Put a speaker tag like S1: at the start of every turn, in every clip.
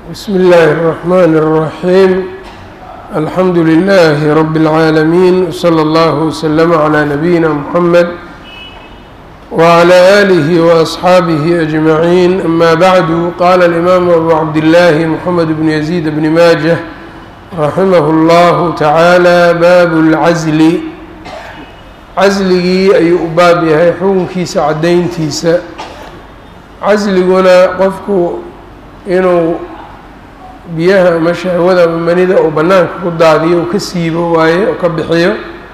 S1: بsم الlh الرحmn الرحيم الحمdu للh رب العاalمين وصلى الله وسلم عlى نبيinا محمد وعlى آله وأصxaaبه أجمعين أmا bعd qال الإmام أbو cabdاللh محمد بن يزيد بن mاجة رحimه الله taعالى bab العزل casligii ayuu u baab yahay xukunkiisa caddayntiisa casliguna qofku inuu biyaha ama shahwada ama manida uu bannaanka ku daadiyo uu ka siibo waaye oo ka bixiyo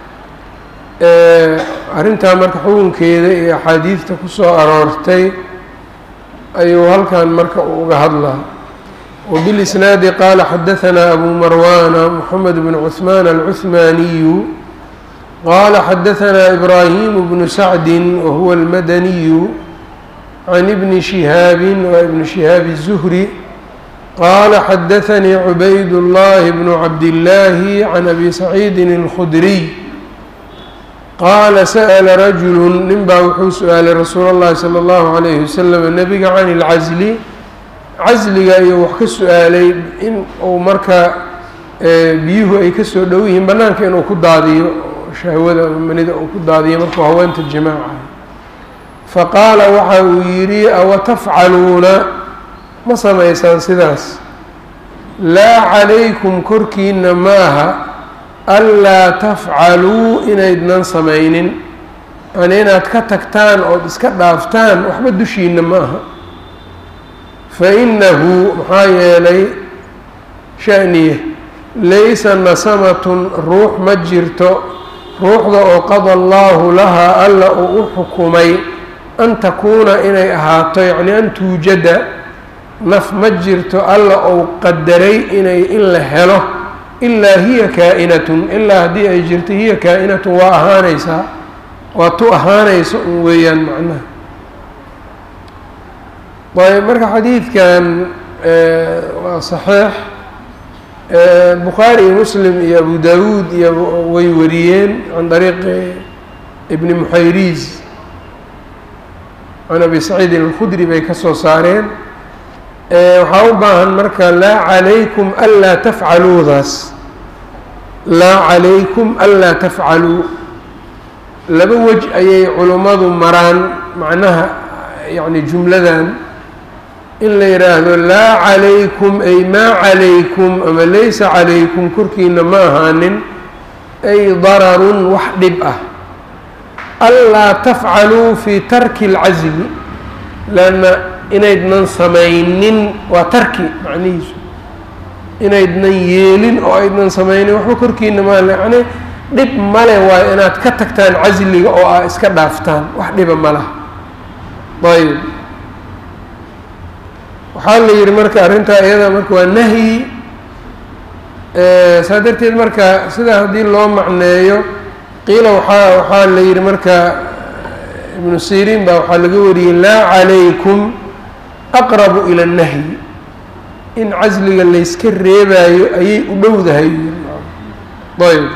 S1: arrintaa marka xukunkeeda iyo axaadiidta ku soo aroortay ayuu halkan marka uga hadlaa wbilisnaadi qaala xadahanaa abu marwana moxamed bn cuثmaan alcuثmaaniyu qala xadahanaa ibraahimu bnu sacdi wahuwa almadaniyu can ibni shihaabi wa ibni shihaabi الzuhri qala xadaanii cubayd اllahi bnu cabdillaahi can abi saciidin اlkhudriy qaala sa'la rajulu nin baa wuxuu su-aalay rasuul اllahi salى اllahu عalayhi wasalam nebiga can اlcasli casliga iyo wax ka su-aalay in uu marka biyuhu ay kasoo dhow yihiin bannaanka inuu ku daadiyo shahwada manida uu ku daadiyo markuu haweenta jimaaca faqaala waxa uu yidhi awa tafcaluuna ma samaysaan sidaas laa calaykum korkiina maaha anlaa tafcaluu inaydnan samaynin yani inaad ka tagtaan ood iska dhaaftaan waxba dushiina ma aha fa innahu maxaa yeelay shaniye laysa nasamatun ruux ma jirto ruuxda oo qada allaahu lahaa alla uu u xukumay an takuuna inay ahaato yacni an tuujada naf ma jirto alla ou qadaray inay in la helo ilaa hiya kaa-inatun ilaa haddii ay jirto hiya kaa-inatun waa ahaanaysaa waa tu ahaanayso un weeyaan macnaha ayb marka xadiidkan waa saxiix bukhaari iyo muslim iyo abu dawuud iyo way wariyeen can dariiqi ibni muxayriis can abi saciidin alkhudri bay ka soo saareen waxaa u baahan marka laa calaykum anlaa tafcaluudaas laa calaykum anlaa tafcaluu laba wej ayay culummadu maraan macnaha yacni jumladan in la yidhaahdo laa calaykum ay maa calaykum ama laysa calaykum korkiina ma ahaanin ay dararun wax dhib ah anlaa tafcaluu fii tarki اlcasli lanna inaydnan samaynin waa tarki macnihiisu inaydnan yeelin oo aydnan samaynin waxba korkiina maa yani dhib male waayo inaad ka tagtaan casliga oo aa iska dhaaftaan wax dhiba ma laha ayb waxaa la yihi marka arrintaa iyada marka waa nahyi saa darteed marka sidaa haddii loo macneeyo qiila waxaa waxaa la yihi marka ibnu siriin baa waxaa laga wariyey laa calaykum aqrabu ila اnnahyi in casliga layska reebaayo ayay u dhowdahay ayb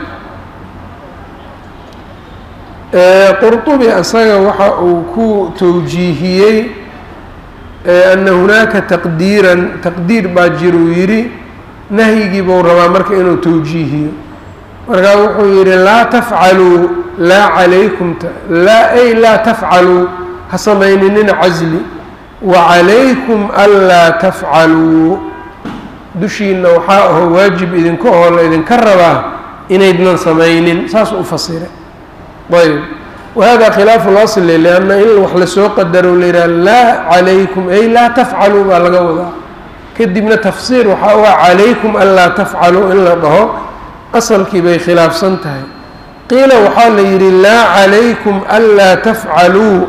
S1: qurطubi isaga waxa uu ku towjiihiyey ana hunaaka taqdiiran taqdiir baa jiruu yidhi nahyigii buu rabaa marka inuu towjiihiyo markaa wuxuu yidhi laa tafcaluu laa calaykum laa ay laa tafcaluu ha samayninina casli wa calaykum anlaa tafcaluu dushiina waxaa aho waajib idinka oo la idinka rabaa inaydnan samaynin saas u fasiray ayb wahada khilaafu lasli lianna in wax lasoo qadaro la yidhaha laa calaykum ay laa tafcaluu baa laga wadaa kadibna tafsiir waxaa u ah calaykum anlaa tafcaluu in la dhaho asalkii bay khilaafsan tahay qiila waxaa la yidhi laa calaykum anlaa tafcaluu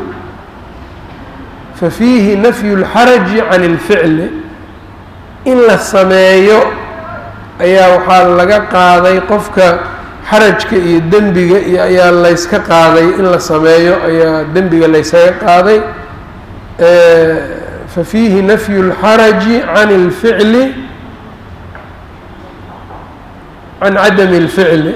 S1: fa fiihi nafyu اlxaraji can اlficli in la sameeyo ayaa waxaa laga qaaday qofka xarajka iyo dembiga iyo ayaa layska qaaday in la sameeyo ayaa dembiga laysaga qaaday fa fiihi nafyu اlxaraji can اlficli can cadami اlficli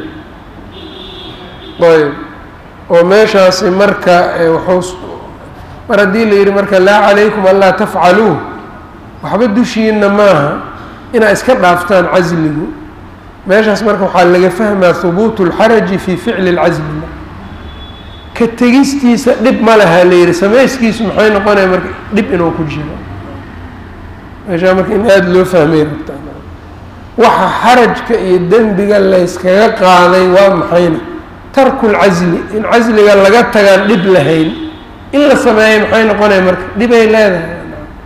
S1: ayb oo meeshaasi marka waxuu mar haddii la yidhi marka laa calaykum anlaa tafcaluu waxba dushiina maaha inaa iska dhaaftaan casligu meeshaas marka waxaa laga fahmaa hubuutu اlxaraji fi ficli اlcasli ka tegistiisa dhib ma laha la yihi samayskiisu maxay noqonaya marka dhib inuu ku jiro meeshaa marka in aada loo fahmay rabtaa waxa xarajka iyo dembiga layskaga qaaday waa maxayna tarku lcasli in casliga laga tagaan dhib lahayn in la sameeya maxay noqonaya marka dhibay leedahay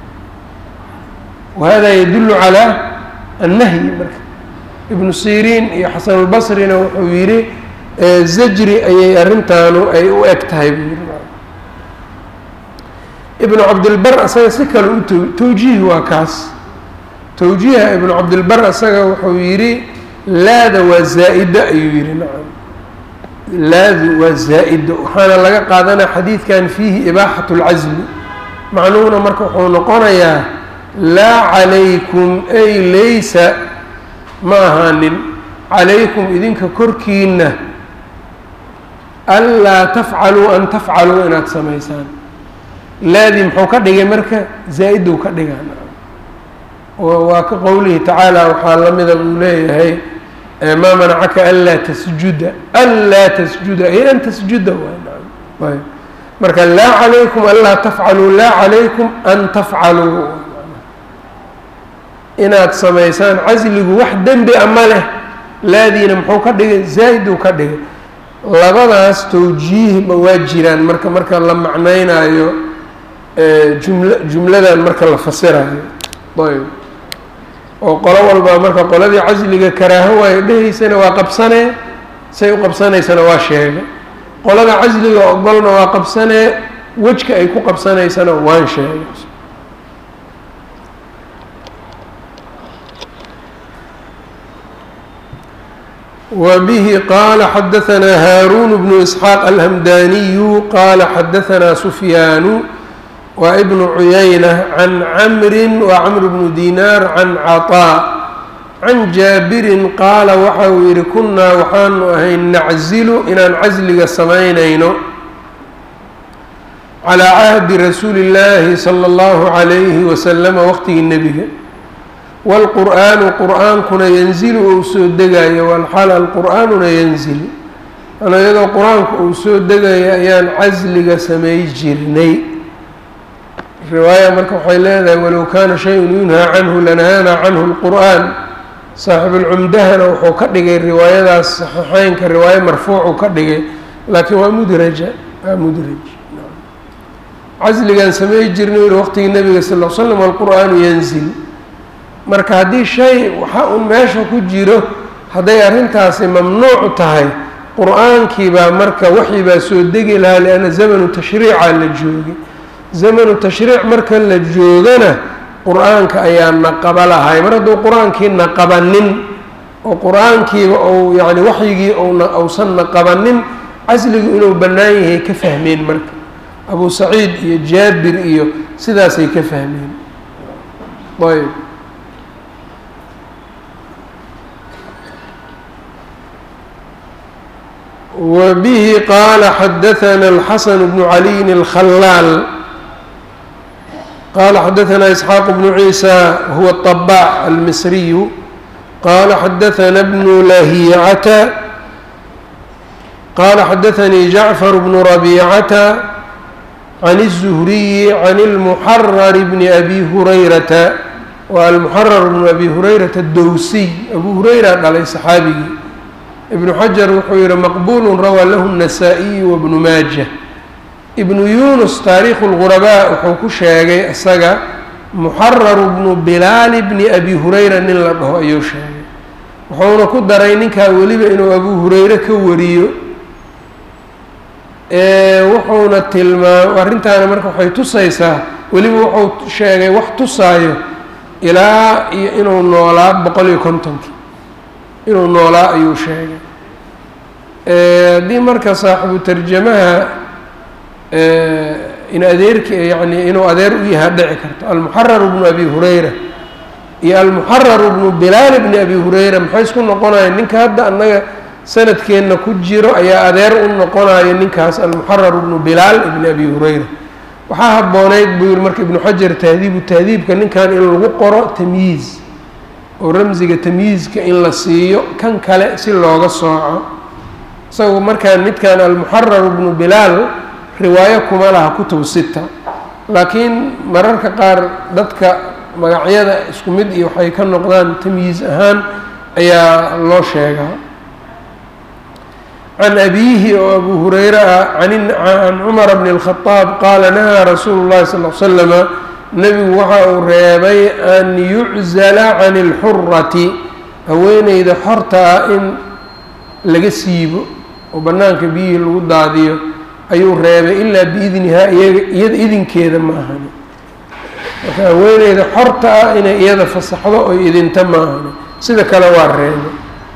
S1: wahada yadulu calaa annahyi marka ibnu siriin iyo xasanulbasrina wuxuu yidhi zajri ayay arrintaanu ay u eg tahay buu yidhi ibnu cabdilbar asaga si kale u to tawjiih waa kaas tawjiiha ibnu cabdilbar asaga wuxuu yidhi laada waa zaa'ida ayuu yidhi nacam laadu waa zaa-ida waxaana laga qaadanaya xadiidkan fiihi ibaaxatu اlcasli macnuhuna marka wuxuu noqonayaa laa calaykum ay laysa ma ahaanin calaykum idinka korkiina anlaa tafcaluu an tafcaluu inaad samaysaan laadii muxuu ka dhigay marka zaa-iduu ka dhigaa waa ka qowlihi tacaala waxaa la mida buu leeyahay maa manacaka anlaa tasjuda anlaa tasjuda ay an tasjuda waay marka laa calaykum anlaa tafcaluu laa calaykum an tafcaluu inaad samaysaan casligu wax dembi a ma leh laadiina muxuu ka dhigay zaa-iduu ka dhigay labadaas tawjiihba waa jiraan marka marka la macnaynayo jumla jumladan marka la fasirayo ayb oo qolo walba marka qoladii casliga karaaho waayo dhehaysana waa qabsanee say u qabsanaysana waa sheegay qolada casliga ogolna waa qabsanee wejka ay ku qabsanaysana waan sheegay وبه qال xdثnا hاrون بن إسحاq الhمdاني qال xdثnا سفyاn وبن عyynة عن cمr وcمر بن ديناr عن cطاء عن jاaبر qaala waxa uu yihi kunaa waxaanu ahay naczilu inaan casliga samaynayno calى cahdi rasuuli الlahi slى الlه عlيه وsلم wqtigii nebiga wاlqur'aanu qur'aankuna yanzilu ou soo degayo walxal alqur'aanuna yanzil ano iyadoo qur-aanku uu soo degayo ayaan casliga samay jirnay riwaaya marka waxay leedahay walow kaana shayun yunhaa canhu lanahaanaa canhu اlqur'aan saaxibulcumdahana wuxuu ka dhigay riwaayadaas saxiixeynka riwaayo marfuucu ka dhigay laakiin waa mudraja waa mudraj casligaan samay jirnay uli waqtigii nebiga sal l slam alqur'aanu yanzil marka haddii shay waxa un meesha ku jiro hadday arrintaasi mamnuuc tahay qur-aankii baa marka waxii baa soo degi lahaa lianna zamanu tashriica la joogay zamanu tashriic marka la joogana qur-aanka ayaa naqaba lahay mar hadduu qur-aankii naqabanin oo qur-aankiiba ou yacni waxyigii ousan naqabanin casligu inuu bannaan yahay ka fahmeen marka abu saciid iyo jaabir iyo sidaasay ka fahmeen ayb وبه qال xdثnا الxسن بن علي الخلاal qال xdثnا إسحاq بن عيسى هو الطباع المصري qال xdثnا بن لhيcة qال xdثnي جعفر بن ربيعة عن الزهري عن المحرر بن أbي هريرة waa المحرر بن أbي هريرة الdowسي أbو هريرة dhalay صxaabigii ibnu xajar wuxuu yihi maqbulu rawaa lahu النasaa-iyu wabnu maaja ibnu yunus taariikhu اlغurabaa wuxuu ku sheegay isaga muxararu bnu bilaali bni abi hurayra nin la dhaho ayuu sheegay wuxuuna ku daray ninkaa weliba inuu abu hurayre ka wariyo wuxuuna tilmaam arrintaana marka waxay tusaysaa weliba wuxuu sheegay wax tusaayo ilaa iyo inuu noolaa boqol iyo kontonkii inuu noolaa ayuu sheegay haddii marka saaxibu tarjamaha in adeerki yani inuu adeer u yahaa dhici karto almuxarar bnu abi hurayra iyo almuxarar bnu bilaal bni abi hurayra maxay isku noqonaya ninka hadda annaga sanadkeenna ku jiro ayaa adeer u noqonayo ninkaas almuxarar bnu bilaal ibni abi hurayra waxaa habbooneyd buu yihi marka ibnu xajar tahdiibu tahdiibka ninkan in lagu qoro tamyiiz oo ramsiga tamyiizka in la siiyo kan kale si looga sooco isagu markaan midkan almuxarar bnu bilaal riwaayo kuma laha kutub sita laakiin mararka qaar dadka magacyada isku mid iyo waxay ka noqdaan tamyiiz ahaan ayaa loo sheegaa can abiihi oo abu hureyre ah can cumara bni اlkhadaab qaala nahaa rasuulu llahi sal l slama nebigu waxa uu reebay an yuczala can اlxurati haweeneyda xorta ah in laga siibo oo bannaanka biyihii lagu daadiyo ayuu reebay ilaa biidnihaa iyada idinkeeda ma ahani marka haweeneyda xorta ah inay iyada fasaxdo oy idinta ma ahani sida kale waa reebay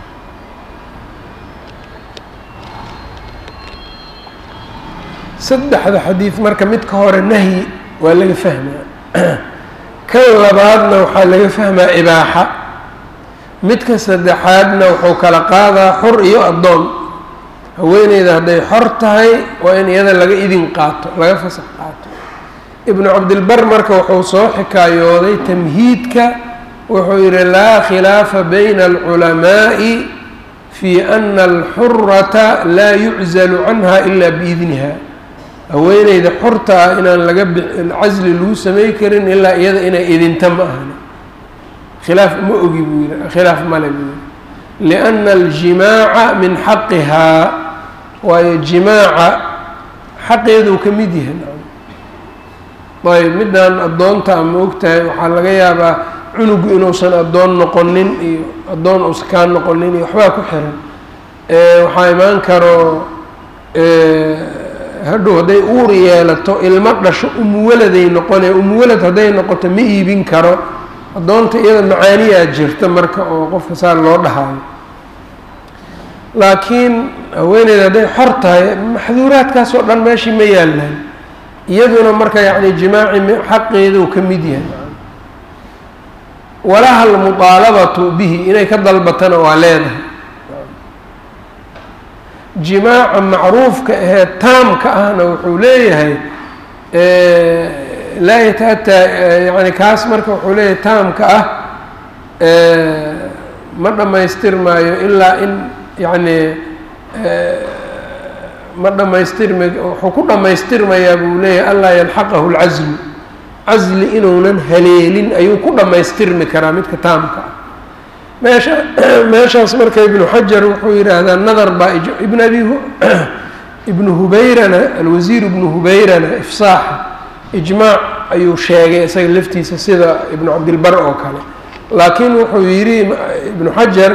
S1: saddexda xadiid marka midka hore nahyi waa laga fahmaa kan labaadna waxaa laga fahmaa ibaaxa midka saddexaadna wuxuu kala qaadaa xor iyo addoon haweeneyda hadday xor tahay waa in iyada laga idin qaato laga fasax qaato ibnu cabdilbar marka wuxuu soo xikaayooday tamhiidka wuxuu yihi laa khilaafa bayna alculamaa'i fi ana alxurata laa yuczalu canha ila biidniha haweeneyda xorta ah inaan laga casli lagu samey karin ilaa iyada inay idinta ma ahani khilaaf ma ogi buu yihi khilaaf male buu yihi lianna aljimaaca min xaqihaa waayo jimaaca xaqeeduu ka mid yahay ayb midaan addoonta ama ogtahay waxaa laga yaabaa cunugu inuusan addoon noqonin iyo addoon uusan kaa noqonin iyo waxbaa ku xiran waxaa imaan karo hadhow hadday uur yeelato ilmo dhasho umuwaladay noqone umuwalad hadday noqoto ma iibin karo addoonta iyada macaaniyaa jirta marka oo qofka saa loo dhahayo laakiin haweeneyda hadday xor tahay maxduuraadkaas oo dhan meeshii ma yaalaan iyaduna marka yacni jimaaci xaqeeduu ka mid yahay walaha almuطaalabatu bihi inay ka dalbatana waa leedahay jimaaca macruufka ahee taamka ahna wuxuu leeyahay laa yata-ataa yani kaas marka wuxuu leeyahay taamka ah ma dhammaystirmaayo ilaa in yacni ma dhammaystirma wuxuu ku dhammaystirmayaa buu leeyahay anlaa yalxaqahu lcaslu casli inuunan haleelin ayuu ku dhammaystirmi karaa midka taamka ah meesha meeshaas marka ibnu xajar wuxuu yidhaahdaa nadar baa ibn abi ibnu hubeyrana alwasiir ibnu hubeyrana ifsaaxa ijmaac ayuu sheegay isaga laftiisa sida ibnu cabdilbar oo kale laakiin wuxuu yidhi ibnu xajar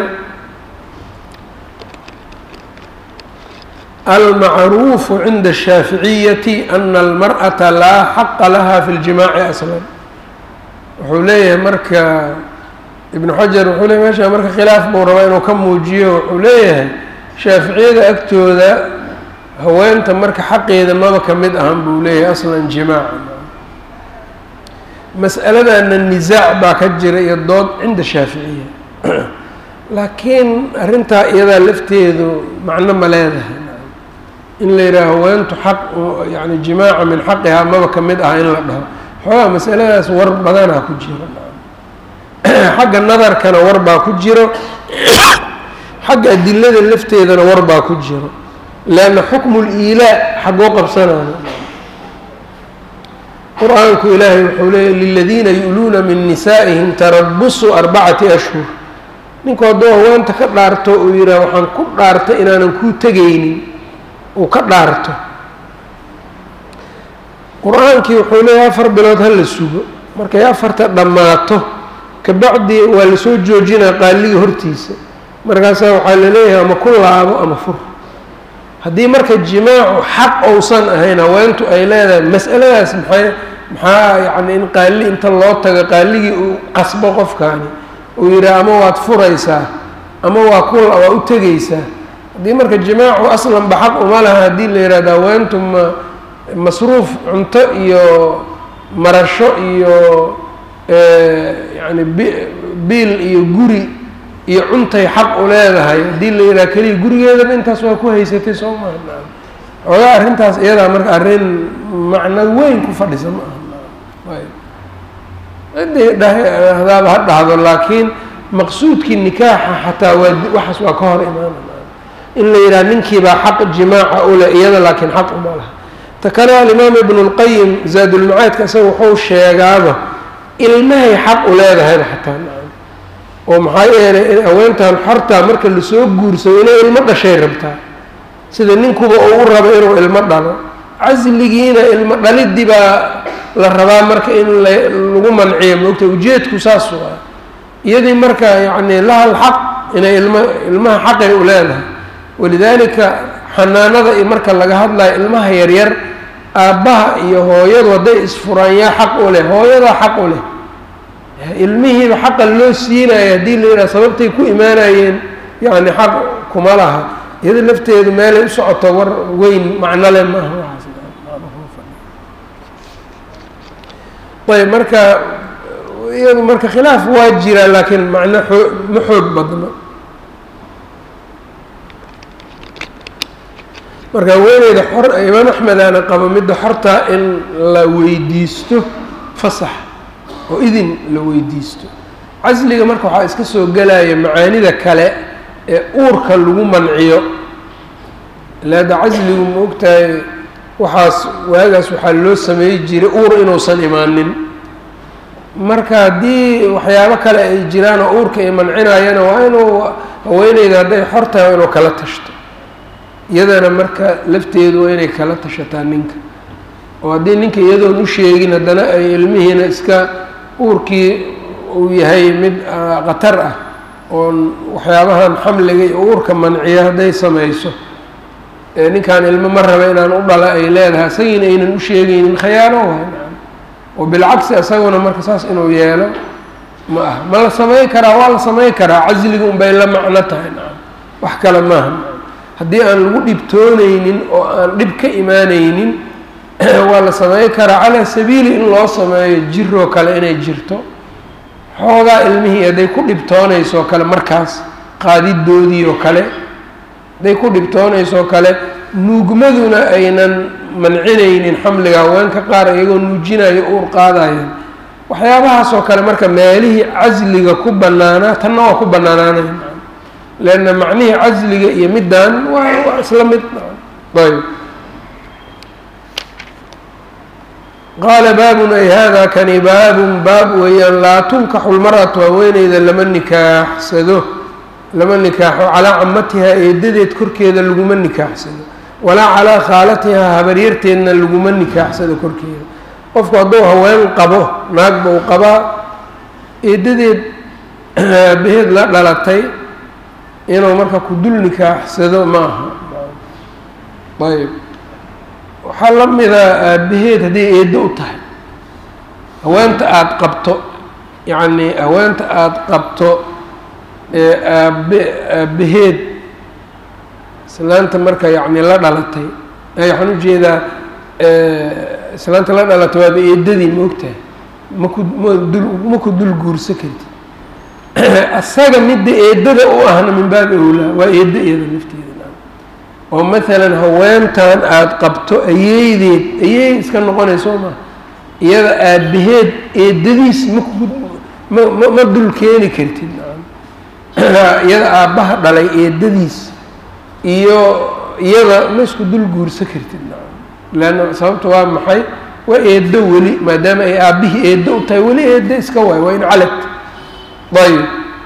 S1: almacruufu cinda الshaaficiyati ana almarأata laa xaqa laha fi اljimaaci aslan wuxuu leeyahay marka ibnu xajar wuxuu leeyahy meesha marka khilaaf buu rabaa inuu ka muujiyo wuxuu leeyahay shaaficiyada agtooda haweenta marka xaqeeda maba ka mid ahan buu leeyahay aslan jimaaca mas'aladana nisaac baa ka jira iyo dood cinda shaaficiya laakiin arrintaa iyadaa lafteedu macno ma leedahay in la yidhaaho haweentu xaq yani jimaaca min xaqihaa maba ka mid ah in la dhaho xoogaa masaladaas war badanaa ku jiro xagga nadarkana war baa ku jiro xagga adilada lafteedana war baa ku jiro leanna xukmu liilaa xaggoo qabsanayo qur-aanku ilaahay wuxuu leeyay liladiina yu'luuna min nisaa'ihim tarabusu arbacati ashhur ninku hadduu haweenta ka dhaarto uu yidhaah waxaan ku dhaartay inaanan kuu tegaynin uu ka dhaarto qur-aankii wuxuu leeyahay afar bilood ha la sugo markay afarta dhammaato kabacdi waa lasoo joojinaa qaaliga hortiisa markaasaa waxaa laleeyahay ama ku laabo ama fur haddii marka jimaacu xaq ousan ahayn haweentu ay leedahay mas'aladaas maxay maxaa yacni in qaali inta loo tago qaaligii uu qasbo qofkaani uu yidhaah ama waad furaysaa ama waa ku waa u tegaysaa haddii marka jimaacu aslanba xaq uma laha haddii la yidhahdo haweentu ma masruuf cunto iyo marasho iyo yacni bi biil iyo guri iyo cuntay xaq u leedahay haddii la yidhaha keliya gurigeedaba intaas waa ku haysatay soo maha xoogaa arrintaas iyadaa marka arrin macno weyn ku fadhisa ma aha ciddii dhahdaaba ha dhahdo laakiin maqsuudkii nikaaxa xataa waa waxaas waa ka hor imaanaya in la yidhaha ninkiibaa xaq jimaaca ule iyada laakiin xaq uma laha ta kale alimaam ibnu lqayim zaadulmacaadka isaga wuxuu sheegaaba ilmahay xaq u leedahayba xataa oo maxaa yeelay haweentan xortaa marka lasoo guursado inay ilmo dhashay rabtaa sida ninkuba uu u rabo inuu ilmo dhalo casligiina ilmo dhalidii baa la rabaa marka in lagu manciyo moogta ujeedku saas waa iyadii marka yacni lahal xaq inay ilmo ilmaha xaqay u leedahay walidaalika xanaanada iyo marka laga hadlayo ilmaha yaryar aabbaha iyo hooyadu hadday isfuraan yaa xaq u leh hooyadaa xaq u leh ilmihiiba xaqa loo siinaya haddii la yidhaha sababtay ku imaanayeen yacni xaq kuma laha iyada lafteedu meelay u socoto war weyn macno le maaha ayb marka iyadu marka khilaaf waa jira laakiin macno oo ma xoog badno marka haweeneyda xor imaam axmed aana qabo midda xortaa in la weydiisto fasax oo idin la weydiisto casliga marka waxaa iska soo gelaya macaanida kale ee uurka lagu manciyo ilaada casligu ma ogtahay waxaas waagaas waxaa loo sameey jiray uur inuusan imaanin marka haddii waxyaabo kale ay jiraan oo uurka ay mancinayana waa inuu haweeneyda hadday xor tahay inuu kala tashto iyadana marka lafteedu waa inay kala tashataa ninka oo haddii ninka iyadoon u sheegin haddana ay ilmihiina iska uurkii uu yahay mid khatar ah oon waxyaabahan xamliga iyo uurka manciya hadday samayso ninkan ilmo ma raba inaan u dhala ay leedahay isagiina aynan u sheegaynin khayaano waay oo bilcagsi isaguna marka saas inuu yeelo ma aha ma la samey karaa waa la samey karaa casliga unbay la macno tahay nacam wax kale maaha haddii aan lagu dhibtoonaynin oo aan dhib ka imaanaynin waa la samey karaa calaa sabiili in loo sameeyo jiroo kale inay jirto xoogaa ilmihii hadday ku dhibtoonayso kale markaas qaadidoodii oo kale hadday ku dhibtoonaysoo kale nuugmaduna aynan mancinaynin xamliga haweenka qaar iyagoo nuujinayo uur qaadayaan waxyaabahaasoo kale marka meelihii casliga ku bannaanaa tanna waa ku bannaanaanaya leanna macnihii casliga iyo middan waa waa isla mid ayb qaala baabun ay hada kani baabun baab weeyaan laa tunkaxu lmar'atu haweeneyda lama nikaaxsado lama nikaaxo calaa camatihaa eedadeed korkeeda laguma nikaaxsado walaa calaa khaalatihaa habaryarteedna laguma nikaaxsado korkeeda qofku hadduu haween qabo naagba uu qabaa eedadeed aabaheed la dhalatay inuu marka ku dul nikaaxsado ma aha ayb waxaa la midaa aabaheed hadday eeddo u tahay haweenta aada qabto yacni haweenta aada qabto ee aabe aabaheed islaanta marka yacni la dhalatay waxaan ujeedaa islaanta la dhalatay waaba eedadii ma ogtahay maku ma dul ma ku dul guursa karti asaga midda eedada u ahna min baabi owlaa waa eedda iyada nafteeda oo maalan haweentan aada qabto ayeydeed ayey iska noqonayso maa iyada aabaheed eedadiis maku ma ma ma dul keeni kartid iyada aabbaha dhalay eedadiis iyo iyada ma isku dul guursa kartid leanna sababta waa maxay waa eeddo weli maadaama ay aabbihii eeddo u tahay weli eeddo iska waay waa in calad ayb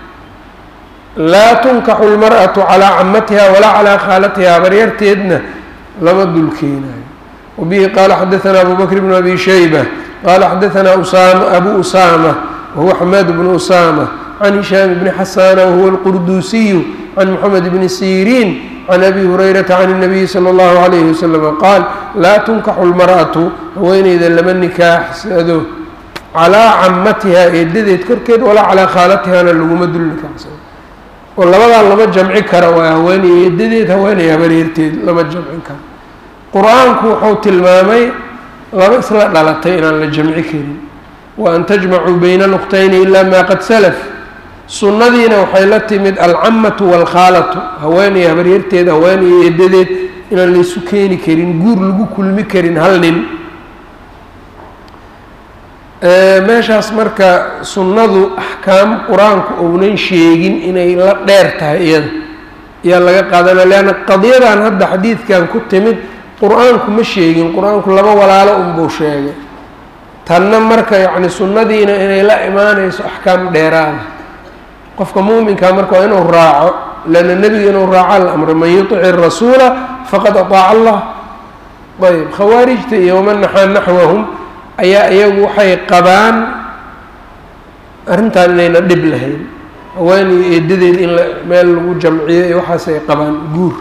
S1: laa tunkaxu lmar'atu calaa camatiha walaa calaa khaalatiha habaryarteedna lama dul keenayo wabihi qaala xadaanaa abu bakr bnu abi shayba qaala xadaanaa usama abu usama wahuwa xamaad bnu usama can hishaam bni xasana wahuwa alqurduusiyu can moxamed bni siriin can abi hurayrata can الnabiyi salى اllahu alayhi waslama qaal laa tunkaxu lmar'atu haweeneyda lama nikaaxsado calaa camatiha eedadeed korkeed walaa calaa khaalatihana laguma dul nikaaxsado oo labadaa lama jamci kara waa haweeney eedadeed haweeney habareerteed lama jamcin karo qur-aanku wuxuu tilmaamay laba isla dhalatay inaan la jamci karin wa an tajmacuu bayna nuqtayni ila ma qad salaf sunnadiina waxay la timid alcamatu waalkhaalatu haweeney habaryarteed haweeney eedadeed inaan laysu keeni karin guur lagu kulmi karin hal nin meeshaas marka sunnadu axkaam qur-aanku ounan sheegin inay la dheer tahay iyada ayaa laga qaadanaya leanna qadiyadan hadda xadiidkan ku timid qur-aanku ma sheegin qur-aanku laba walaalo unbuu sheegay tanna marka yacni sunnadiina inay la imaanayso axkaam dheeraada qofka muuminkaa marka waa inuu raaco leanna nebiga inuu raaco la amray man yuطici rasuula faqad aطaaca allah ayb khawaarijta iyo waman naxaa naxwahum ayaa iyagu waxay qabaan arrintan inayna dhib lahayn haweeney eedadeed in la meel lagu jamciyo iyo waxaasay qabaan guur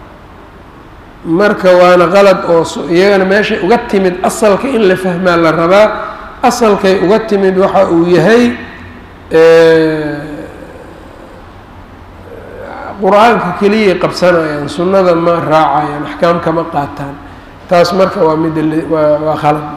S1: marka waana qalad oo iyagana meeshay uga timid asalka in la fahmaa la rabaa asalkay uga timid waxa uu yahay qur-aanka keliyay qabsanayaan sunnada ma raacayaan axkaam kama qaataan taas marka waa mid waa waa khalad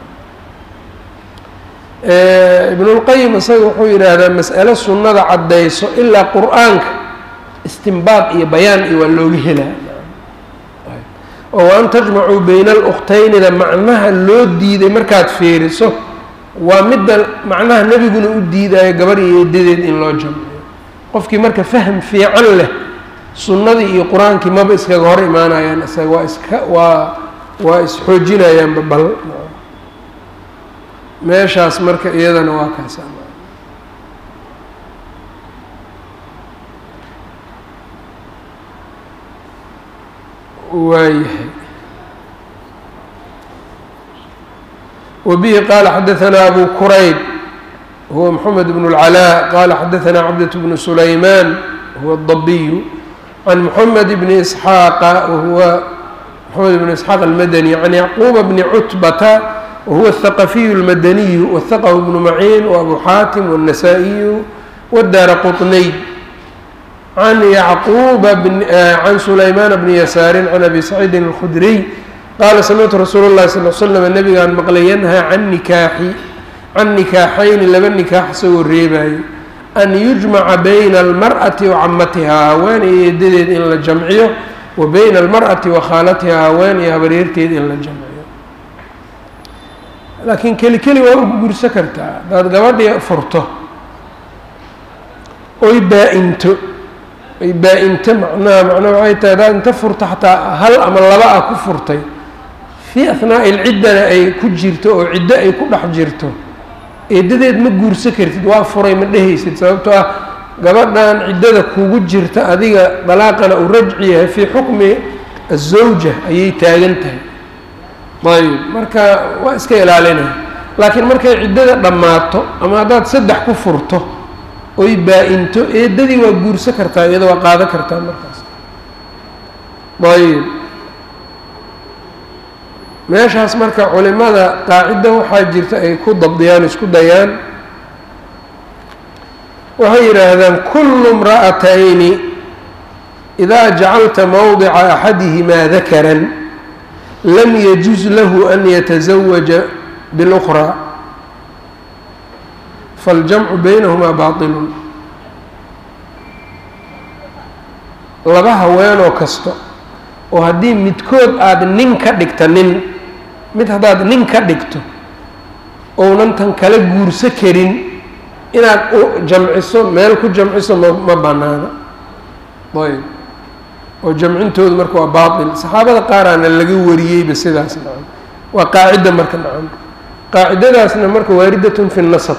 S1: ibnulqayim isaga wuxuu yidhaahdaa mas'alo sunnada caddayso ilaa qur-aanka istimbaad iyo bayaan iyo waa looga helaa oo an tajmacuu bayna aluktaynida macnaha loo diiday markaad fiiriso waa midda macnaha nebiguna u diidayo gabar iyo eedadeed in loo jamciyo qofkii marka fahm fiican leh sunnadii iyo qur-aankii maba iskaga hor imaanayaan isaga waa iska waa waa isxoojinayaanba bal meeshaas marka iyadana waa kaas waayahay وبه qال xdثnا أbو كرayb هو محمد بن العلاء qال xdثnا cبدة بن سليمان هو الضبي عن محمد بن إسحاaq وهو محمد بن إسحاaq المdني عن يعقوب بن cتبة وهو الثقفي المدني وثقه بن معين وأبو xاaتم والنسائي والدار قطني عن يعقوب بن عن سليمان بن يسار عن أبي سعيد الخدري qaala samictu rasuul اllahi sal l slam nabigaan maqlay yanhaa can nikaaxi can nikaaxayni laba nikaax isagoo reebaayo an yujmaca bayna almar'ati wa camatihaa haween iyo eedadeed in la jamciyo wa bayna almar'ati wa khaalatihaa haween iyo habaryarteed in la jamciyo laakiin keli keli waa ugu gurso kartaa haddaad gabadhii furto oy baa-into oy baa-into macnaha macnaha waxay tahay haddaad inta furto xataa hal ama laba ah ku furtay fii ahnaa'i ilciddana ay ku jirto oo ciddo ay ku dhex jirto eedadeed ma guurso kartid waa furay ma dhehaysid sababtoo ah gabadhan ciddada kugu jirta adiga dalaaqana uu rajci yahay fii xukmi azawja ayay taagan tahay ayb marka waa iska ilaalinaya laakiin markay ciddada dhammaato ama haddaad saddex ku furto oy baa-into eedadii waa guurso kartaa iyada waa qaado kartaa markaas ayb meeshaas marka culimada qaacidda waxaa jirta ay ku dabdiyaan isku dayaan waxay yidhaahdaan kullu imra'atayni idaa jacalta mowdica axadihimaa dakaran lam yajuz lahu an yatazawaja biاlأkhraa faاljamcu baynahumaa baaطilun laba haweenoo kasta oo haddii midkood aada nin ka dhigta nin mid haddaad nin ka dhigto ounan tan kala guurso karin inaad u jamciso meel ku jamciso ma ma banaana ayb oo jamcintoodu marka waa baatil saxaabada qaaraana laga wariyeyba sidaas nacam waa qaacidda marka nacam qaacidadaasna marka waaridatun fi nasab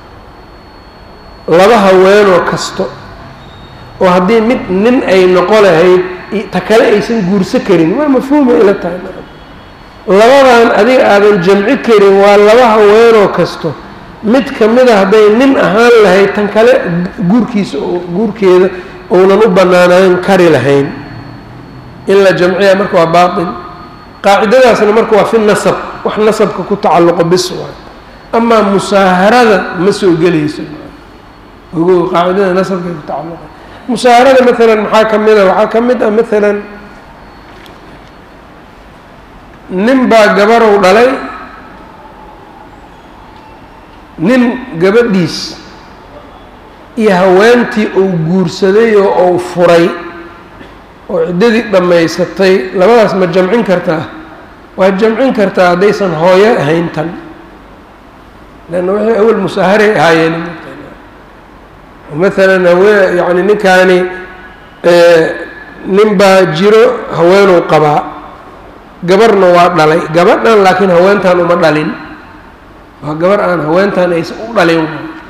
S1: laba haweenoo kasto oo haddii mid nin ay noqo lahayd ta kale aysan guurso karin waa mafhuuma ila tahay labadan adiga aadan jamci karin waa laba haweenoo kasto mid kamida hadday nin ahaan lahayd tan kale guurkiisa guurkeeda ounan u banaanaan kari lahayn in la jamciya marka waa baatil qaacidadaasna marka waa fi nasab wax nasabka ku tacalluqo bis waay amaa musaaharada ma soo gelayso ogo qaacidada nasabkay ku tacalluqa musaaharada maalan maxaa ka mid a waxaa ka mid ah maalan nin baa gabarow dhalay nin gabadhiis iyo haweentii uu guursaday oo uu furay oo ciddadii dhammaysatay labadaas ma jamcin kartaa waad jamcin kartaa haddaysan hooyo ahayn tan leanna waxay awel musaaharay ahaayeen maalan hawee yacni ninkaani nin baa jiro haweenuu qabaa gabarna waa dhalay gabadhan laakiin haweentan uma dhalin waa gabar aan haweentan aysan u dhalin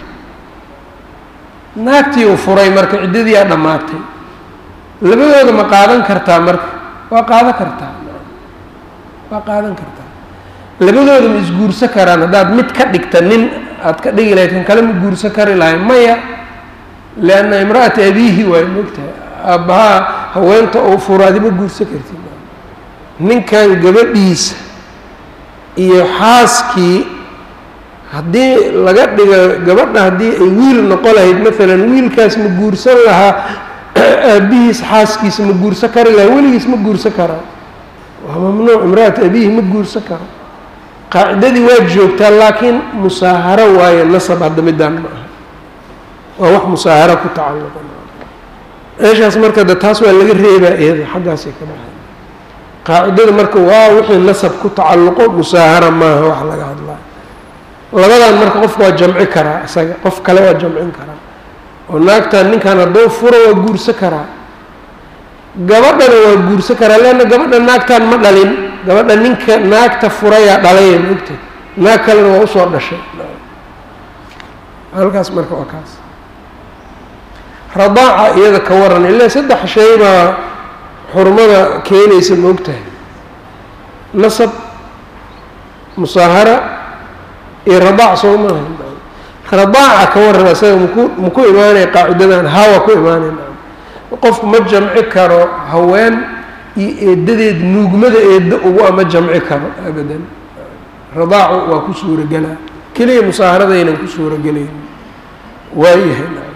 S1: naagtii uu furay marka ciddadii aa dhammaatay labadooda ma qaadan kartaa marka waa qaadan kartaa waa qaadan kartaa labadooda ma isguursa karaan haddaad mid ka dhigta nin aad ka dhigi lahayd kan kale ma guursan kari lahay maya lianna imra'ata abiihi waay mogtahay aabbahaa haweenta uu furo adi ma guursan kartid ninkan gabadhiisa iyo xaaskii haddii laga dhigo gabadha haddii ay wiil noqo lahayd maalan wiilkaas ma guursan lahaa aabihiis xaaskiisa ma guursan kari lahaa weligiis ma guursan karaa waa mamnuuc imra'ata abiihi ma guursan karo qaacidadii waa joogtaa laakiin musaaharo waayo nasab hadda midaan ma aha waa wax musaaharo ku tacalluqa meeshaas marka de taas waa laga reebaa iyada xaggaasay ka baxay qaacidada marka waa wixii nasab ku tacalluqo musaahara maaha wax laga hadlaa labadan marka qofka waa jamci karaa isaga qof kale waa jamcin karaa oo naagtan ninkan hadduu furo waa guursan karaa gabadhana waa guursan karaa leanna gabadha naagtan ma dhalin gabadha ninka naagta furayaa dhalaya maogta naag kalena waa usoo dhashay halkaas marka waa kaas radaaca iyada ka waran ilaa saddex shay baa xurmada keenaysa ma ogtahay nasab musaahara iyo radaac soo maaha radaaca ka waran isaga maku maku imaanaya qaacidadan hawa ku imaanaya qofku ma jamci karo haween iyo eedadeed nuugmada eedda ugu ama jamci karo abadan radaacu waa ku suuragelaa keliya musaaharadaynan ku suuragelayn waayahay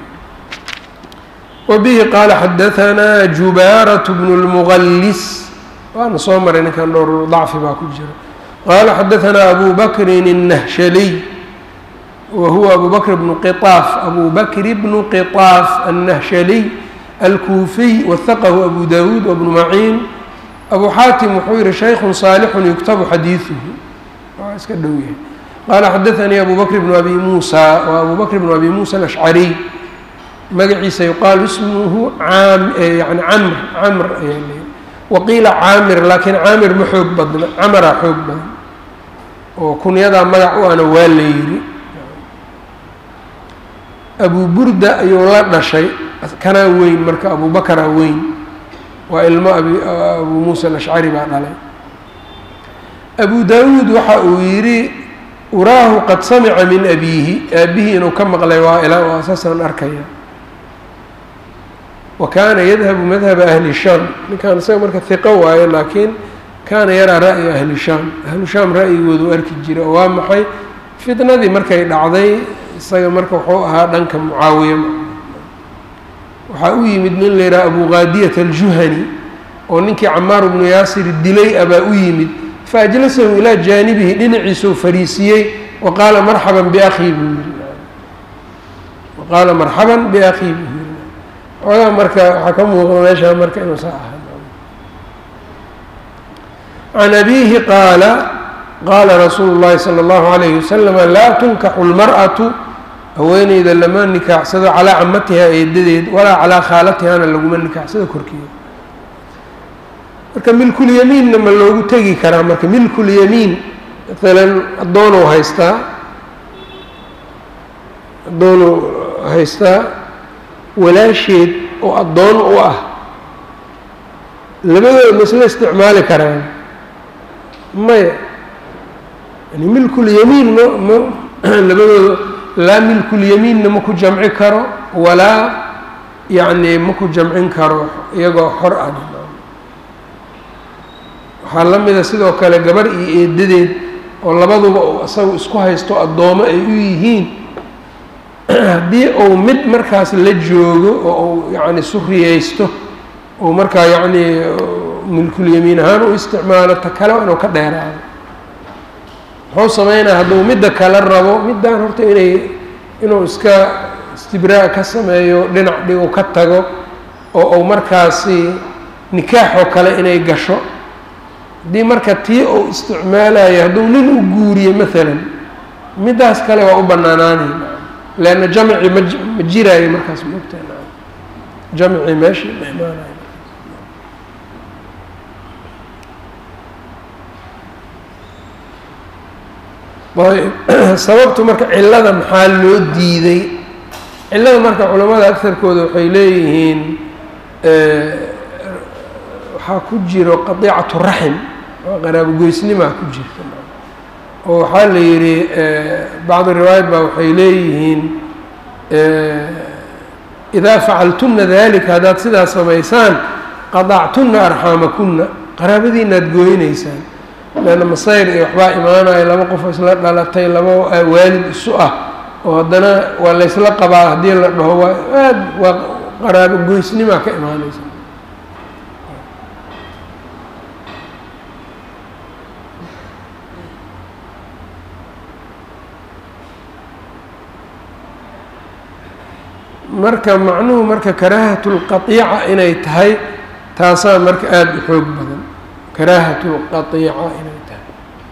S1: wbihi qaala xadaanaa jubaaraة bn اlmugalis waana soo maray ninkan dhowr dacfi baa ku jira qaala xadaanaa abu bakrin الnahshaliy wa huwa abu bakr bnu qiطaaf abu bakri bnu qiطaaf الnahshaliy alkuufiy wahaqahu abu dawuud wbnu maciin abu xaatim wuxuu yihi shayku saalixu yuktabu xadiiثuhu waa iska dhow yahay qaala xadaanii abu bakr bnu abi muusa wa abu bakr bnu abi muusa alashcariy magaciisa yuqaalu ismuhu caam yani camr camr ayaa leeyahy waqiila caamir laakiin caamir ma xoog badna camaraa xoog badan oo kunyadaa magac u ana waa la yidhi abu burda ayuu la dhashay kanaa weyn marka abu bakaraa weyn waa ilmo abi abu muusa alashcari baa dhalay abu daawuud waxa uu yidhi uraahu qad samica min abiihi aabihii inuu ka maqlay waa ilaa waa saasaan arkaya wa kaana yadhabu madhaba ahli shaam ninkaan isaga marka hiqo waayo laakiin kaana yaraa ra'yi ahli shaam ahlu shaam ra'yigoodu arki jira oo waa maxay fitnadii markay dhacday isaga marka wuxuu ahaa dhanka mucaawiya waxaa u yimid nin la yidhaha abu qaadiyat aljuhani oo ninkii camaar bnu yaasir dilay abaa u yimid faajlasahu ilaa jaanibihi dhinaciisuu fariisiyey wa qaala marxaban biakhii buu yiri wa qaala marxaban biakhii buu yiri ogaa marka waxaa ka muuqda meeshaa marka inuu saa ahaa can abiihi qaala qaala rasuulu llahi sala allahu alayhi wasalama laa tunkaxu lmar'atu haweeneyda lama nikaaxsado calaa camatiha eedadeed walaa calaa khaalatihana laguma nikaaxsado korkeeda marka milkulyamiinna ma loogu tegi karaa marka milkulyamiin maalan addoonuu haystaa addoonuu haystaa walaasheed oo addoon u ah labadooda ma isla isticmaali karaan maya yani milkulyamiin ma ma labadooda laa milkulyamiinna ma ku jamci karo walaa yacni ma ku jamcin karo iyagoo xor ah waxaa la mida sidoo kale gabar iyo eedadeed oo labaduba uu isagu isku haysto addoomo ay u yihiin haddii uu mid markaas la joogo oo uu yacni suriyeysto uu markaa yacni milkulyamiin ahaan u isticmaalo ta kale inuu ka dheeraado muxuu sameynaya hadduu midda kale rabo middaan horta inay inuu iska istibraa ka sameeyo dhinac dhigu ka tago oo uu markaasi nikaaxoo kale inay gasho haddii marka tii uu isticmaalayo hadduu nin u guuriyo maalan middaas kale waa u banaanaanay leanna jamci ma ma jiraayo markaas moogtahay naam jamci meeshii ma imaanayo ayb sababtu marka cilada maxaa loo diiday cilada marka culamada agtarkooda waxay leeyihiin waxaa ku jiro qadiicatu raxim oo qaraabogoysnimaa ku jirta oo waxaa la yidhi bacdi riwaayat baa waxay leeyihiin idaa facaltuna dalika haddaad sidaa samaysaan qadactuna arxaamakuna qaraabadiinaad gooynaysaan leanna masayr iyo waxbaa imaanaya laba qof isla dhalatay laba waalid isu ah oo haddana waa laysla qabaa haddii la dhaho waa aad waa qaraabo goysnimaa ka imaanaysa marka macnuhu marka karaahatu lqatiica inay tahay taasaa marka aada u xoog badan karaahatu lqatiica inay tahay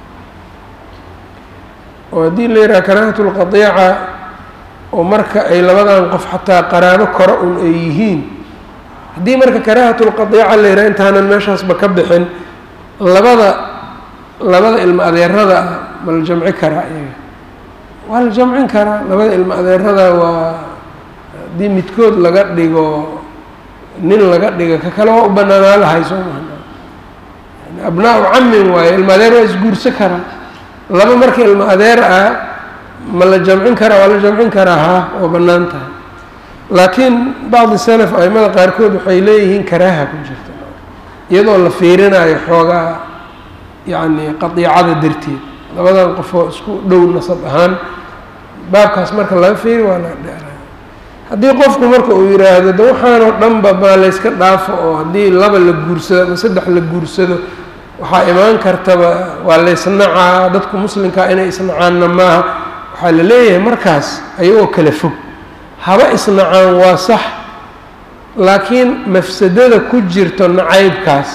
S1: oo haddii la yidhaha karaahatu lqatiica oo marka ay labadan qof xataa qaraabo kore un ay yihiin haddii marka karaahatu lqatiica la yidhaha intaanan meeshaasba ka bixin labada labada ilmo adeerada ah ma la jamci karaa iyaga waa la jamcin karaa labada ilmo adeerada waa haddii midkood laga dhigo nin laga dhigo ka kale waa u banaanaa lahay soo maha abnaa-u camin waayo ilmo adeer waa isguurso karaa laba marka ilmo adeer ah ma la jamcin karaa waa la jamcin karaa haa waa bannaan tahay laakiin bacdi salaf aimada qaarkood waxay leeyihiin karaaha ku jirta iyadoo la fiirinayo xoogaa yacni qadiicada darteed labadan qofoo isku dhow nasab ahaan baabkaas marka laga fiiri waa la dheera haddii qofku marka uu yidhaahdo de waxaanoo dhanba baa layska dhaafo oo haddii laba la guursado ama saddex la guursado waxaa imaan kartaba waa laysnacaa dadku muslimkaa inay isnacaanna maaha waxaa la leeyahay markaas ayagoo kala fog haba isnacaan waa sax laakiin mafsadada ku jirto nacaybkaas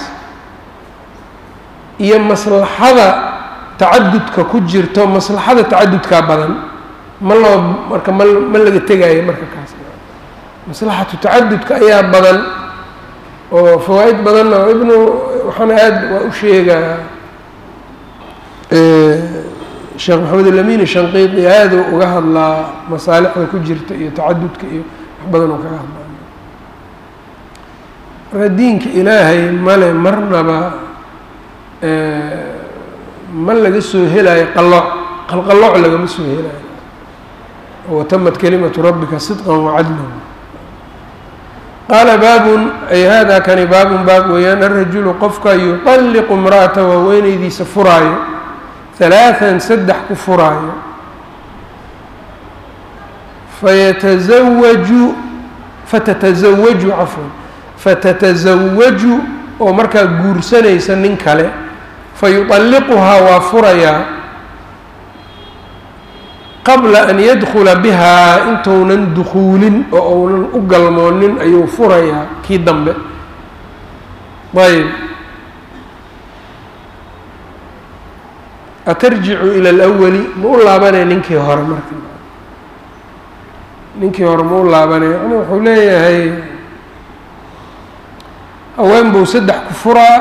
S1: iyo maslaxada tacadudka ku jirto maslaxada tacadudkaa badan ma loo marka ma ma laga tegaayo marka kaas maslaxatu tacadudka ayaa badan oo fawaa-id badanna ibnu waxaana aada waa u sheegaa sheekh maxamed alamin shanqiidi aada uga hadlaa masaalixda ku jirta iyo tacadudka iyo wax badan oo kaga hadlaa marka diinka ilaahay male marnaba ma laga soo helayo qalooc qalqalooc lagama soo helayo watamat kalimatu rabbika sidqan wacadlan qaala baabun ay hada kani baabun baab weeyaan arajulu qofka yuطalliqu imra'ata waaweyneydiisa furaayo halaathan saddex ku furaayo fayatasawaju fatatasawaju cafwan fatatasawaju oo markaa guursanaysa nin kale fayuطalliquhaa waa furayaa qabla an yadkula bihaa intuunan dukuulin oo uunan u galmoonin ayuu furayaa kii dambe ayb atarjicu ila alawali ma u laabanaya ninkii hore marka ninkii hore ma u laabanaya yani wuxuu leeyahay haween buu saddex ku furaa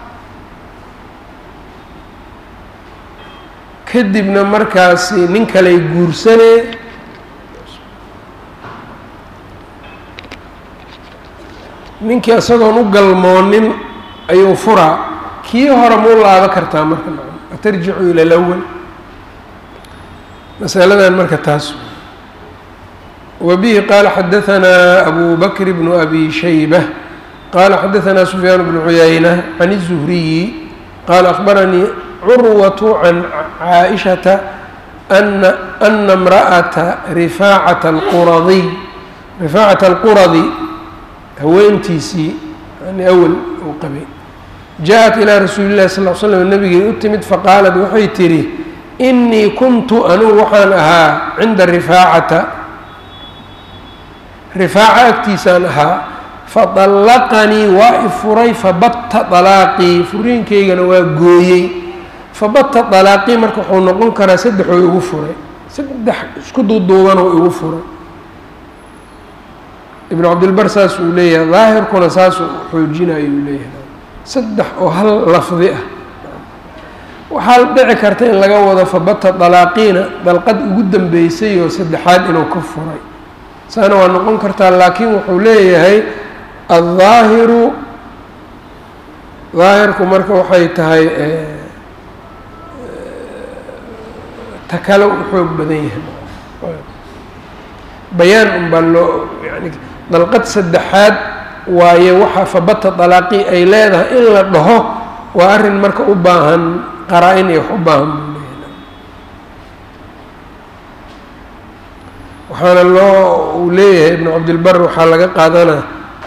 S1: kadibna markaasi nin kaley guursanee ninkii isagoon u galmoonin ayuu furaa kii hore ma u laaba kartaa marka atarjicu ila alawal masaladan marka taas wa bihi qaala xadahanaa abu bakr bnu abi shaybة qala xadahanaa sufyaan bnu cuyayna can الzuhriyi qala akbaranii curwaة can caaئiشhaةa ana ana اmraأaةa rifaacata اlquradiy rifaacata اlquradi haweentiisii yani awel uu qabay jaa-at ilaa rasuuli llahi sal l slam nabigay u timid faqaalat waxay tidhi inii kuntu anugu waxaan ahaa cinda rifaacata rifaaca agtiisaan ahaa fadallaqanii waa i furay fabatta dalaaqii furiinkaygana waa gooyey fabatta dalaaqii marka wuxuu noqon karaa saddexoo igu furay saddex isku duuduubanoo igu furay ibnu cabdilbar saas uu leeyahay daahirkuna saasuu xoojinayo uu leeyahay saddex oo hal lafdi ah waxaa dhici karta in laga wado fabata dalaaqiina dalqad ugu dambeysay oo saddexaad inuu ka furay saana waa noqon kartaa laakiin wuxuu leeyahay aلظaahiru daahirku marka waxay tahay ta kale u xoog badan yahay bayaan un baa loo yani dalqad saddexaad waaye waxa fabata dalaaqii ay leedahay in la dhaho waa arrin marka u baahan qaraa-in iyo wax u baahan buu leeyahay waxaana loo uu leeyahay ibnu cabdilbar waxaa laga qaadanaa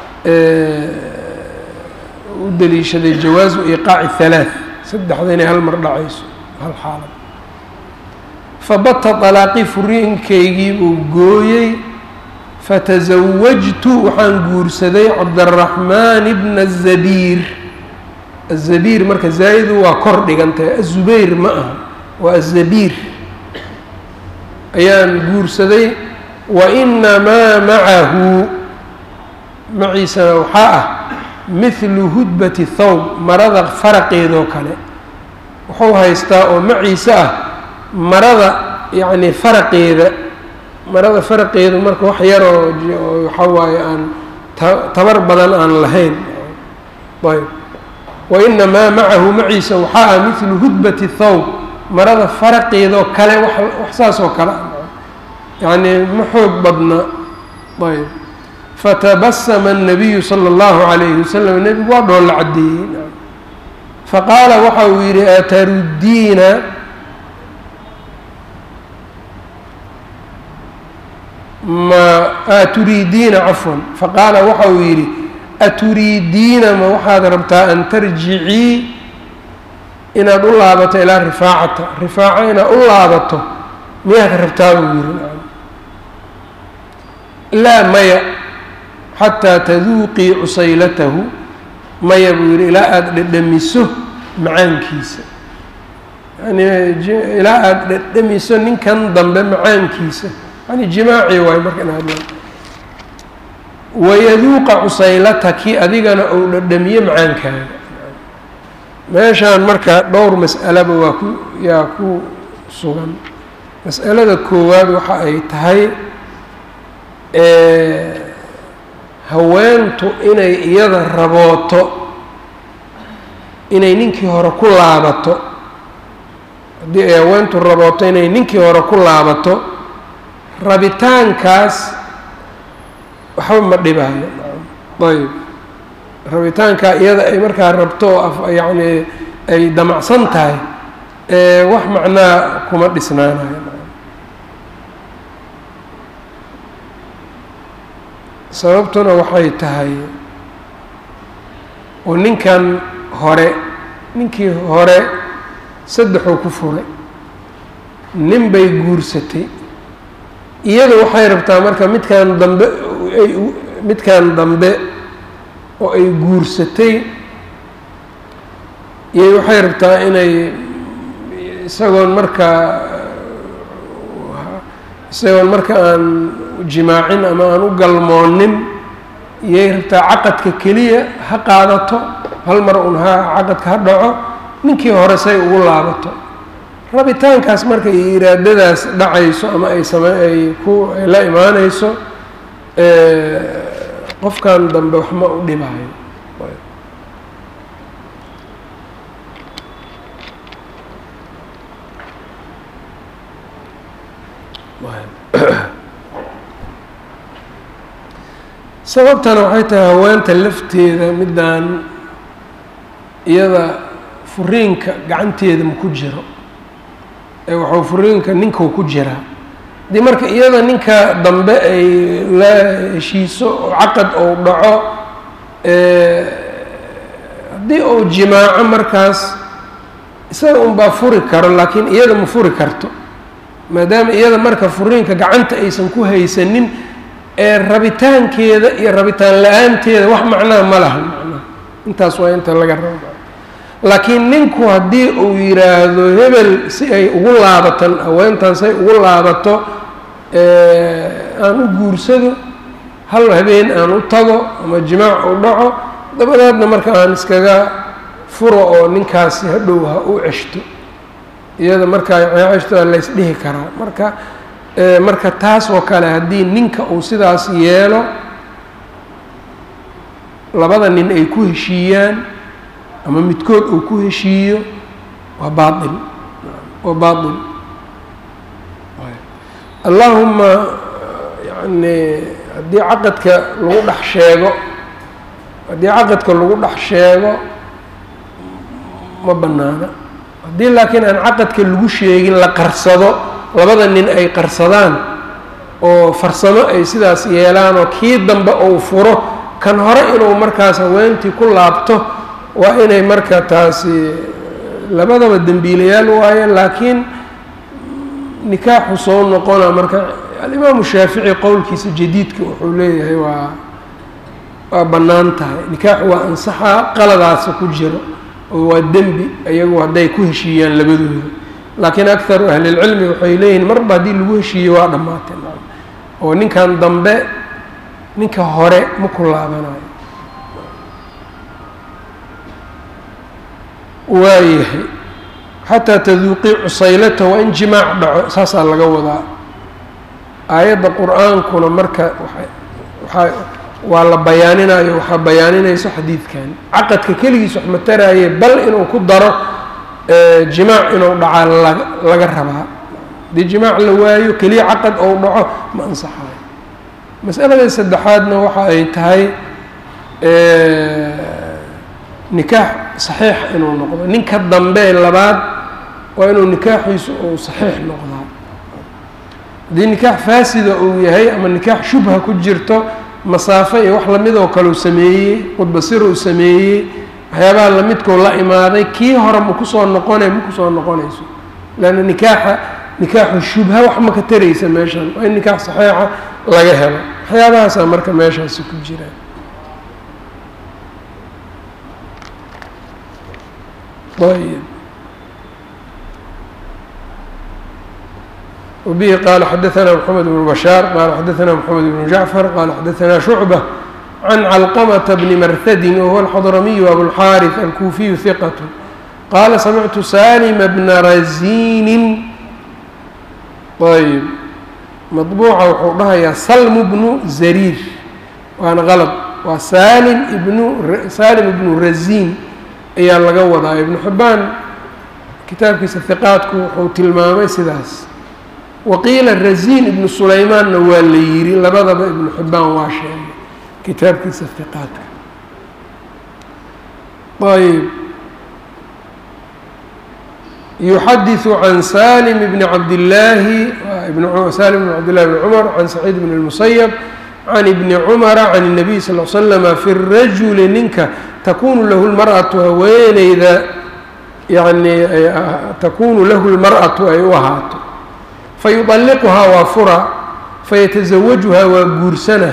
S1: u daliishaday jawaazu iqaaci halaath saddexda inay hal mar dhacayso hal xaalad fabata dalaaqii furiinkaygii buu gooyey fatasawajtu waxaan guursaday cabdaraxmaan bna azabiir azabiir marka zaa-idu waa kor dhigantahay azubayr ma aha waa azabiir ayaan guursaday wa inamaa macahu maciisana waxaa ah mithlu hudbati thawb marada faraqeedoo kale wuxuu haystaa oo maciise ah marada yacni faraqeeda marada faraqeedu marka wax yaroo waxaa waaye aan ta tabar badan aan lahayn ayb wa inamaa macahu maciisa waxaa ah mithlu hudbati thawb marada faraqeedoo kale wax wax saas oo kale ah yacni ma xoog badna ayb fatabasama الnabiyu salى اllahu عalayhi wasalam nebigu waa dhool la caddeeyey faqaala waxa uu yidhi ataruddiina ma aturiidiina cafwan faqaala waxa uu yidhi aturiidiina ma waxaad rabtaa an tarjicii inaad u laabato ilaa rifaacata rifaaco inaad u laabato miyaad rabtaa buu yidhi laa maya xataa taduuqii cusaylatahu maya buu yidhi ilaa aada dhedhamiso macaankiisa yani ilaa aada dhedhamiso ninkan dambe macaankiisa yani jimaaci waayo marka in hadla wayaduuqa cusaylataki adigana ou dhedhamiye macaankaaga meeshaan marka dhowr mas'alaba waa ku yaa ku sugan mas'alada koowaad waxa ay tahay haweentu inay iyada rabooto inay ninkii hore ku laabato haddii ay haweentu rabooto inay ninkii hore ku laabato rabitaankaas waxba ma dhibaayo ayb rabitaankaa iyada ay markaa rabto oo yacni ay damacsan tahay wax macnaa kuma dhisnaanayo sababtuna waxay tahay oo ninkan hore ninkii hore saddexuu ku furay nin bay guursatay iyadu waxay rabtaa marka midkan dambe ay midkan dambe oo ay guursatay iyo waxay rabtaa inay isagoon markaa isagoon marka aan jimaacin ama aan u galmoonin iyay rabtaa caqadka keliya ha qaadato hal mar un ha caqadka ha dhaco ninkii hore say ugu laabato rabitaankaas marka iyo iraadadaas dhacayso ama ay same ay ku ay la imaanayso qofkan dambe wax ma u dhibaayo sababtana waxay tahay haweenta lafteeda midaan iyada furiinka gacanteeda ma ku jiro ee waxuu furiinka ninkau ku jiraa haddii marka iyada ninka dambe ay la heshiiso oo caqad ou dhaco haddii uu jimaaco markaas isaga unbaa furi karo laakiin iyada ma furi karto maadaama iyada marka furiinka gacanta aysan ku haysanin ee rabitaankeeda iyo rabitaan la-aanteeda wax macnaha ma laha macnaha intaas waa inta laga raba laakiin ninku haddii uu yidhaahdo hebel si ay ugu laabatan haweentan say ugu laabato aan u guursado hal habeen aan u tago ama jimaac u dhaco dabadeedna marka aan iskaga furo oo ninkaasi hadhow ha u ceshto iyada markaa ceshto laysdhihi karaa marka marka taas oo kale haddii ninka uu sidaas yeelo labada nin ay ku heshiiyaan ama midkood uu ku heshiiyo waa baail waa baail allaahuma yani haddii caqadka lagu dhex sheego haddii caqadka lagu dhex sheego ma banaana haddii laakiin aan caqadka lagu sheegin la qarsado labada nin ay qarsadaan oo farsamo ay sidaas yeelaan oo kii dambe uu furo kan hore inuu markaas haweentii ku laabto waa inay marka taasi labadaba dembiilayaal waaye laakiin nikaaxu soo noqona marka alimaamu shaafici qowlkiisa jadiidka wuxuu leeyahay waa waa bannaan tahay nikaaxu waa ansaxaa qaladaasa ku jiro oo waa dembi iyagu hadday ku heshiiyaan labadooda laakiin akharu ahlilcilmi waxay leeyihiin marba haddii lagu heshiiye waa dhammaatay oo ninkan dambe ninka hore ma ku laabanayo waayahay xataa taduuqii cusaylata waa in jimaac dhaco saasaa laga wadaa aayadda qur-aankuna marka waa waxaa waa la bayaaninayo waxaa bayaaninayso xadiidkan caqadka keligiis wax ma taraaye bal inuu ku daro jimaac inuu dhacaa laga laga rabaa haddii jimaac la waayo keliya caqad ou dhaco ma ansaxayo masalada saddexaadna waxa ay tahay nikaax saxiix inuu noqdo ninka dambe labaad waa inuu nikaaxiisu uu saxiix noqdaa haddii nikaax faasida uu yahay ama nikaax shubha ku jirto masaafo iyo wax lamid oo kale uu sameeyey qudbasir uu sameeyey waxyaabaha lamidkoo la imaaday kii hore ma kusoo noqonay ma kusoo noqonayso leanna nikaaxa nikaaxu shubha wax ma ka taraysa meeshan waa in nikaax saxiixa laga helo waxyaabahaasaa marka meeshaasi ku jiraan ayb وبه qال xdثna محمد بن بشhاaر qال xdثna محمد بن جعفر qال xdثna شhuعبة عن علقمة بن mrhd وهو الxضرمي أبوالحاrث الكوفي ثقة qال سمعت سالم بن رزين ayb مطبوعa wuxuu dhahayaa سلم بن زرير waana غلط waa sاlم بن sاlم بن رزين ayaa laga wadaa iبن حباn kitaabkiisa ثiqاadku wuxuu tilmaamay sidaas waqiila razin ibnu sulaymaanna waa la yidhi labadaba ibnu xibbaan waa sheegay kitaabkiisa hiqaadka ayb yuxadiثu can salim bni cabdillaahi salim bn cabdillahi bni cumar can saciid bn اlmusayab can ibni cumara can الnabiy sal l slama fi rajuli ninka takunu lahu lmarأatu haweeneyda yani takunu lahu lmarأatu ay u ahaato fayuطalliquhaa waa fura fayataزawajuhaa waa guursana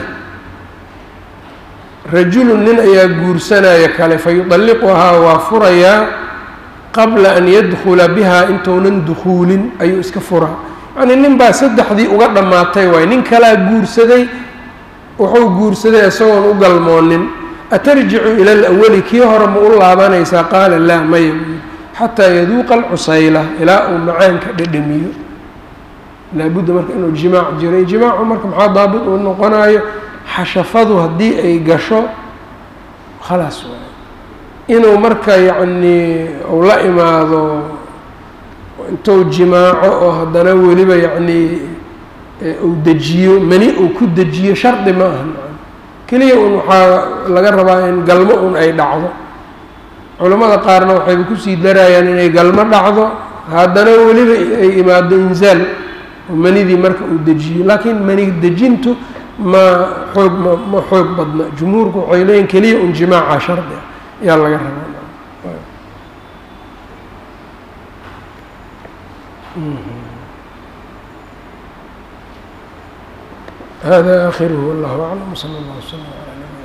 S1: rajulu nin ayaa guursanaya kale fayuطalliquhaa waa furayaa qabla an yadkula bihaa intuunan dukuulin ayuu iska furaa yacnii nin baa saddexdii uga dhammaatay waay nin kalaa guursaday wuxuu guursaday isagoon u galmoonin atarjicu ila alawali kii hore ma u laabanaysaa qaala laa maya xataa yaduuqa alcusayla ilaa uu macaanka dhedhamiyo laabudda marka inuu jimaac jiray jimaacu marka maxaa daabit uu noqonayo xashafadu haddii ay gasho khalaas waay inuu marka yacnii uu la imaado intuu jimaaco oo haddana weliba yacnii uu dejiyo mani uu ku dejiyo shardi ma aha keliya un waxaa laga rabaa in galmo un ay dhacdo culammada qaarna waxayba kusii darayaan inay galmo dhacdo haddana weliba ay imaado inzaal manidii marka uu dejiyo laakiin mani dejintu ma xoog ma ma xoog badna jumhuurku waxay leeyihin keliya un jimaaca shardi ah ayaa laga rabaa hada akhiruhu wallahu aclam wsala allah wslam ala nabina